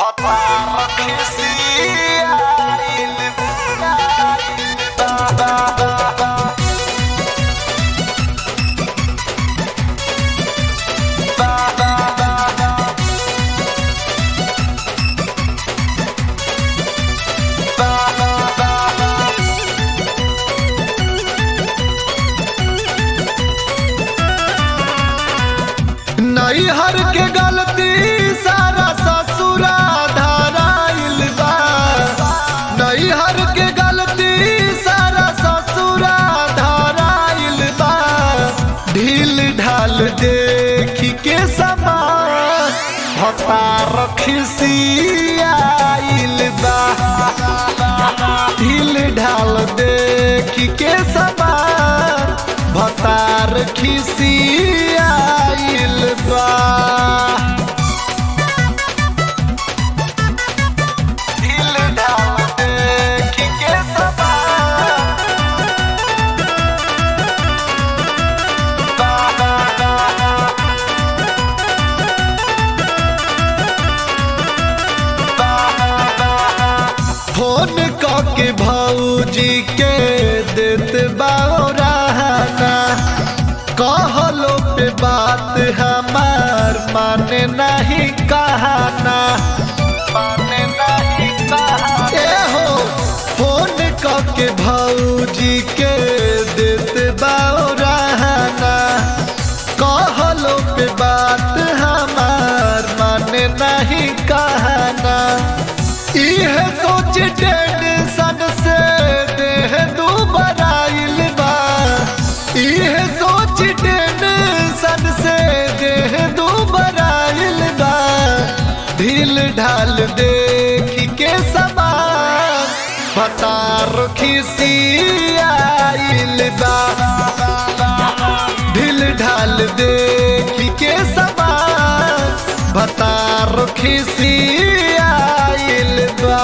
Hotbar kesiail Ba ba ba ba Ba ba ba ba Ba ba ba ba नैहर के गलती सारा ससुरा धराइल बा नैहर के गलती सारा ससुरा धराइल बा ढील ढाल देखी के समान भतार खिसियाइल बा ढील ढाल देखी के समान भतार खिसियाइल बा ढील ढाल देखी के समान बा बा बा बा बा फोन के भौजी के देत बाना कहलो पे बात हमार माने नहीं कहना माने नहीं कहा ए हो फोन के भौजी के देत बाना कहलो पे बात हमार माने नहीं कहना इह सोच टेंशन से देह दुबराइल बा इह सोच टेंशन से देह दुबराइल बा ढील ढाल देखी के समान भतार खिसियाइल बा ढील ढाल देखी के समान भतार खिसियाइल बा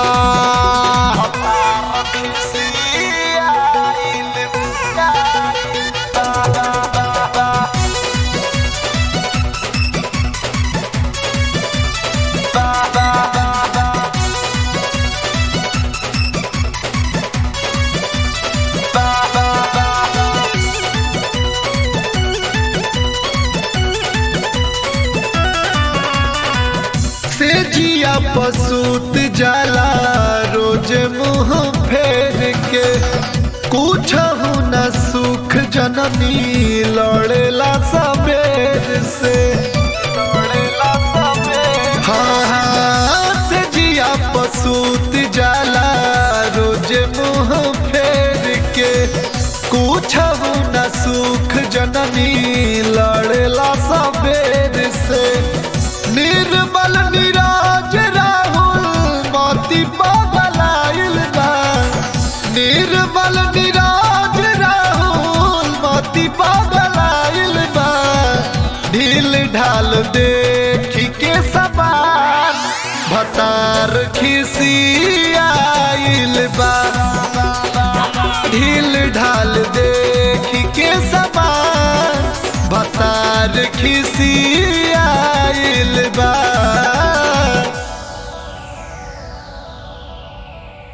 से जिया पसूत जाला रोज मुंह फेर के कुछ न सुख जननी लड़ेला सबेर से हाँ हाँ से जिया पसूत जाला रोज मुंह फेर के कुछ न सुख जननी लड़ेला सबेर से निर्मल निराज राहुल मोती पगलाइल बा निर्मल निराज राहुल मोती पगलाइल बा ढील ढाल देखी के समान भतार खिसियाइल बा ढील ढाल देखी के समान भतार खिसी